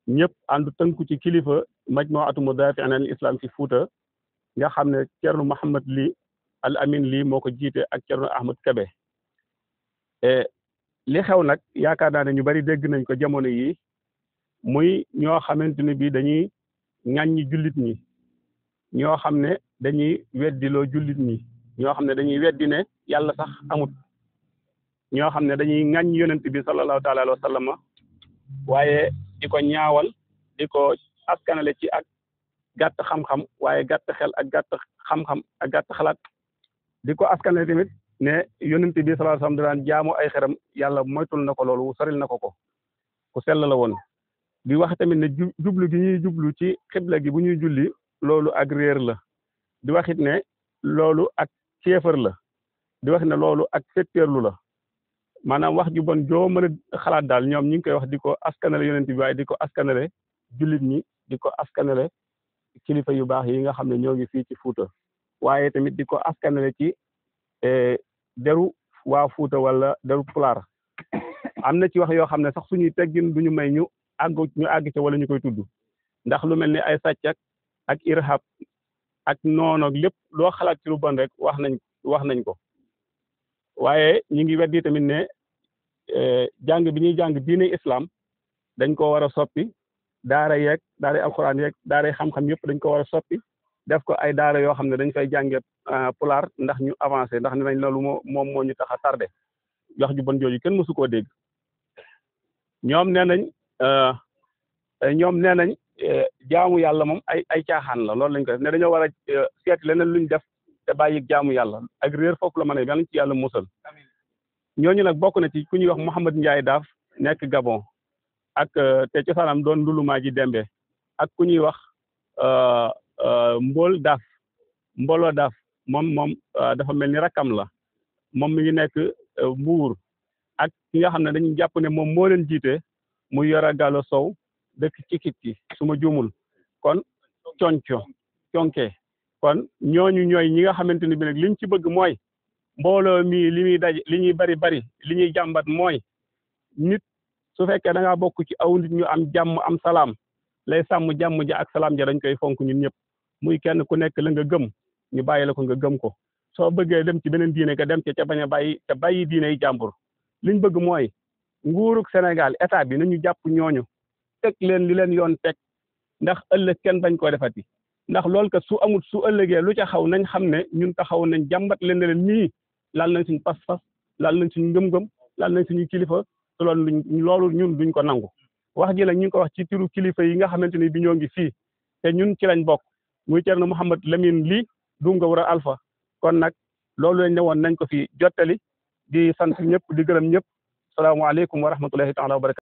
ñëpp ànd tënku ci kilifa majmuatu mudaafi'in anil islam ci Fuuta nga xam ne Thierno Mouhamed Ly al amin lii moo ko jiite ak Thierno Ahmed Kebe li xew nag yaakaar naa ne ñu bari dégg nañ ko jamono yi muy ñoo xamante ne bii dañuy ŋàññi jullit ñi ñoo xam ne dañuy weddiloo jullit ñi ñoo xam ne dañuy weddi ne yàlla sax amut ñoo xam ne dañuy ŋàññ yonent bi sallallahu taala alayhi wa sallam waaye di ko ñaawal di ko askanale ci ak gàtt xam-xam waaye gàtt xel ak gàtt xam-xam ak gàtt xalaat di ko askanale tamit ne yonent bi sallallahu alayhi wa sallam daan jaamu ay xeram yàlla moytul na ko loolu soril na ko ko ku sell la woon di wax tamit ne jublu gi ñuy jublu ci xibla gi bu ñuy julli loolu ak réer la di waxit ne loolu ak kéefër la di wax ne loolu ak fetteerlu la maanaam wax ju bon joo mën a xalaat daal ñoom ñi ngi koy wax di ko askanale yonent bi waaye di ko askanale jullit ñi di ko askanale kilifa yu baax yi nga xam ne ñoo ngi fii ci Fuuta waaye tamit di ko askanale ci deru waa Fuuta wala deru pulaar am na ci wax yoo xam ne sax suñuy teggin duñu may ñu àgg ñu àgg ca wala ñu koy tudd ndax lu mel ni ay sàcc ak irhab ak noono lépp loo xalaat ci lu bon rek wax nañ wax nañ ko waaye ñi ngi weddi tamit ne jàng bi ñuy jàng diine islam dañ ko war a soppi daara yeeg daara alxuraan yeeg daara xam-xam yëpp dañ ko war a soppi def ko ay daara yoo xam ne dañ fay jànge pulaar ndax ñu avancé ndax ne nañ loolu moo moom moo ñu tax a tardé wax ju bon jooju kenn mësu koo dégg ñoom nee nañ ñoom nee nañ jaamu yàlla moom ay ay caaxaan la loolu lañ ko def ne dañoo war a seet leneen luñ def te bàyyi jaamu yàlla ak réer foofu la mën a yàlla ci yàlla musal ñooñu nag bokk na ci ku ñuy wax Mouhamed Ndiaye Daaf nekk Gabon ak te cosaanam doon ndulumaa ji dembe ak ku ñuy wax Mbol Daaf Mbolo Daaf moom moom dafa mel ni rakkam la moom mi ngi nekk Mbuur ak ki nga xam ne dañuy jàpp ne moom moo leen jiite muy Yoro Gallo Sow dëkk ci kit ki su ma juumul kon conco conke kon ñooñu ñooy ñi nga xamante ni bi nag liñ ci bëgg mooy mbooloo mii li muy daj li ñuy bari bari li ñuy jàmbat mooy nit su fekkee da ngaa bokk ci aw nit ñu am jàmm am salaam lay sàmm jàmm ja ak salaam ja dañ koy fonk ñun ñëpp muy kenn ku nekk la nga gëm ñu bàyyi la ko nga gëm ko soo bëggee dem ci beneen diine nga dem ca ca bañ a bàyyi ca bàyyi diine yi jàmbur liñ bëgg mooy nguurug Sénégal état bi nañu jàpp ñooñu teg leen li leen yoon teg ndax ëllëg kenn bañ koo defati ndax loolu kat su amul su ëllëgee lu ca xaw nañ xam ne ñun taxaw nañ jàmbat leen ne leen nii laal nañ suñu pas-pas laal nañ suñu ngëm-ngëm laal nañ suñu kilifa te loolu luñ loolu ñun duñ ko nangu wax ji nag ñu ngi ko wax ci turu kilifa yi nga xamante ni bi ñoo ngi fii te ñun ci lañ bokk muy Thierno Mouhamed Lamine Ly Dunga Wura Alpha kon nag loolu lañ ne woon nañ ko fi jottali di sant ñëpp di gërëm ñëpp salaamaaleykum wa rahmatullahi taala wa barakatu